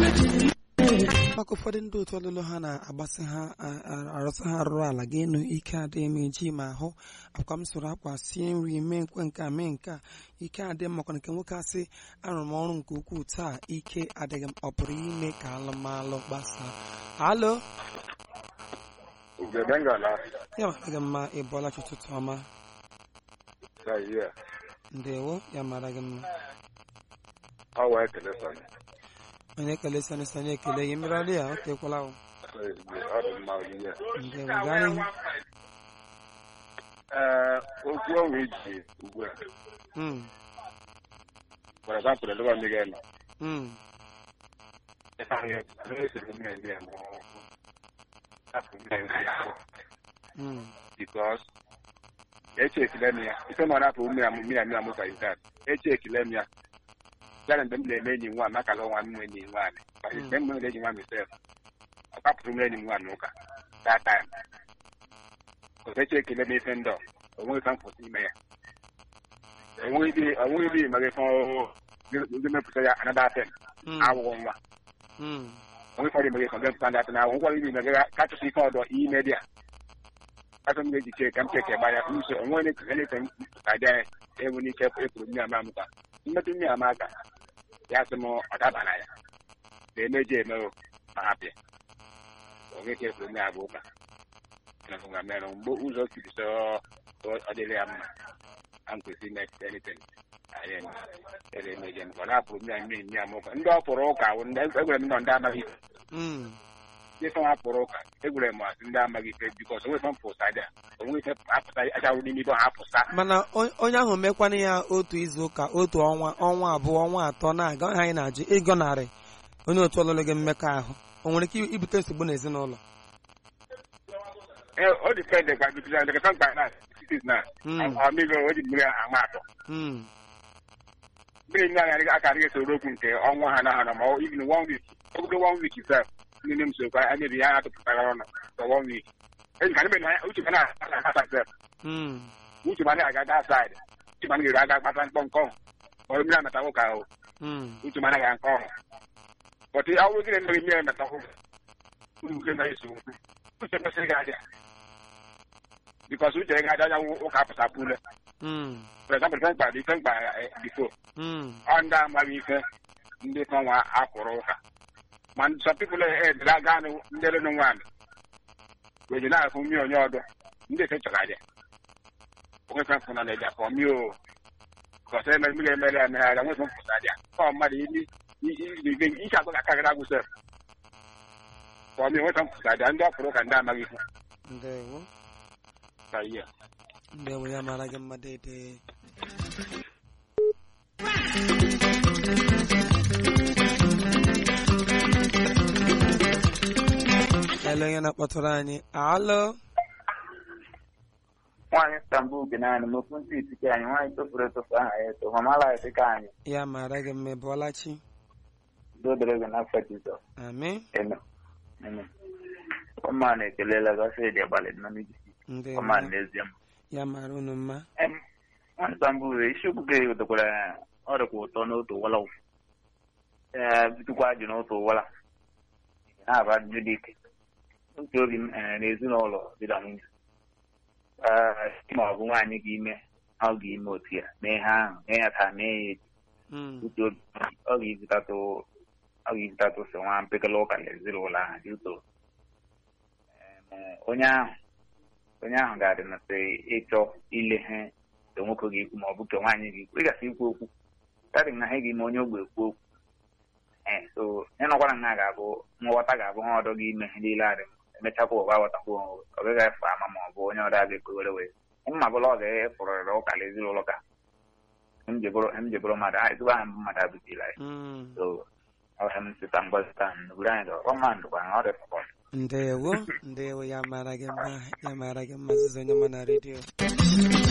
maka ụfọdụ ndị otu ọlụlụ ha na-agbasị ha a- a- arụsị ha rụrụ ala ga-enu ike adịghị m eji ma ahụ akwa m soro akwa sie nri mee nkwe nke a mee nke a ike adịghị m makwa nke nwoke asị arụrụ m ọrụ nke ukwuu taa ike adịghị m ọ pụrụ ime ka alụmalụ gbasaa alo Ugegengala ya mara gị mma ịbọla chi ụtụtụ ọma Zaire, ndewo ya mara gị mma ọ wee ekele sọnye. onye ekele sani sani ekele ya mmiri ya o tekwala o Ọ dị mma ihe. ndewo gaa n'ihu Ee, okwu ọnwụ iji ugbu a. Mm, For example, ebe ndị ga-eme. mm, Ịfa ihe, ndị esiri mme ndị a mụọ. Afọ mme ndị ahụ. mm, Because eche ekele m ya. Ife ma na-apụ ume ya mmiri mmiri amụ ka ihe Eche ekele m ya. Ya na mgbe m na-eme enyi nwa m akala nwa m enyi nwaanyị. Mgbe m na enyi nwa m isef. Ọ kapụrụ m enyi m nwaanyị ụka. That time. Because eche ekele m ife ndị a. O nweghị ka m kwụsị ime ya. enweghị enweghị ibe maka ife ọhụụ ndị mepụta ya anada atem mm, awụghọ nwa mm, onwe ụfọdụ mege ka mepụta ndị atena ahụ nkwara ibe mege kachasị ike ọdọ ime dị a kachasị m ga-eji chee ka m cheke gbanya nso onwe onye kene ka mpụta dị anyị enwe n'ike ekwuru mmiri ama m ka mmetụ mmiri ama aka ya sị m ọ dabara ya na emeji eme o ma hapịa onwe ka ekwuru mmiri abụ ụka na nga mere mgbe ụzọ kiri sọ ọ dịrị ya mma a kwesịrị ime anything anyị eme ele emeje nke ọ na-apụrụ mmiri mmiri mmiri ama ụka ndị ọ pụrụ ụka wụ ndị egwere m nọ ndị amaghị ife mm. ndị fọm apụrụ ụka egwere m asị ndị amaghị ife bikọs onwe fọm pụsa dị onwe ife apụta achawụ n'ime ibe ha apụsa mana on- onye ahụ mekwana ya otu izu ụka otu ọnwa ọnwa abụọ ọnwa atọ na-aga onye anyị na-ajụ ịgọnarị onye otu ọlụlụ gị mmekọahụ o nwere ike ibute nsogbu n'ezinụlọ Ee, ọ dịpendị gwa bikọs ndị kasa mkpa na sitis na Mm. ọmịgo o ji mmiri ama atọ Mm, mmiri mmiri anya aka adịghị esoro okwu nke ọnwa ha na ha na ma ọ even one week ogodo one week sef ndị nne m sokwa a mebi ya atụpụtara ọnụ for one week enyi ka ndị na uche ma na-asa sef mm, uche ma na-aga that side uche ma na-ere aga kpata mkpọmkpọ ọrụ mmiri amata nwoke ahụ mm, uche ma na-aga nke ọhụ bọtụ ọ bụrụ gịnị mmiri mmiri amata nwoke uche na-eso uche kwesịrị ga adịa bikọs uche ga adịa anyanwụ ụka apụtapụ ule mm, for example ife mkpa ife mkpa bifo mm, ọ ndị amaghị ife ndị fọnwa akwụrụ ụka ma some people edere aga anụ ndị renu nwaanyị weji na-afụ mmiri onye ọdụ ndị efe chọrọ aja onwe fe mfụ na na eja fọ mmiri o kọsọ eme mmiri emere emegharịa nwe fe mfụsa aja ọ mmadụ ili ike agụ ga-akarịrị agwụ sef fọ mmiri nwe fe mfụsa aja ndị ọkwụrụ ụka ndị amaghị ife ndewo ka ihe ndewo ya mara gị mma dede ele onye na-akpọtụrụ anyị alo nwaanyị stambul bi naanị m ofu ntị itike anyị nwaanyị tofuru etofu aha ya eto mamala dịka anyị ya mara gị mma ịbụọlachi dodere gị n'afọ jizọs amị eme eme ọma na-ekelela gasị dị abalị nọ n'iji ndewo ọma n'ezie m ya mara unu mma Em, nwaanyị stambul isiokwu gị dokwara ọ dịkwa ụtọ n'otu wala ee bitukwa ajụ n'otu wala na-aba ajụjụ dị ike otu obi m eh, n'ezinụlọ di na nwunye ee ma ọ bụ nwaanyị gị ime ọ ga-ime otu ya mee ha ahụ mee ya taa mee ya echi Mm, uche obi ọ ga-ezitatụ ọ ga-ezitatụ so nwa mpekele ụka na ezinụlọ ahụ dị ụtọ Em, onye ahụ onye ahụ ga-adị na sị ịchọ ile ha nke nwoke ga-ekwu ma ọ bụ nke nwaanyị ga-ekwu ị gasị ikwu okwu kadị na ha ga-eme onye ogbe ekwu okwu ee so ya nọkwara nha ga-abụ nghọta ga-abụ ha ọdọ gị ime ha niile adị emechakwa ụba aghọtakwa onwe ọ gaghị efe ama ma ọ bụ onye ọdọ a ga-ekwewere wee mma bụla ọ ga-efụrịrị ụka na ezinụlọ ka m jebụrụ m jebụrụ mmadụ a ezigbo aha mbụ mmadụ abụtila ya mm. so ọhịa m sita ngozi taa n'obodo anyị dọrọ ọma ndụkwa na ọ dị sọpọt ndewo ndewo ya mara gị mma ya mara gị mma zizi onye ma na redio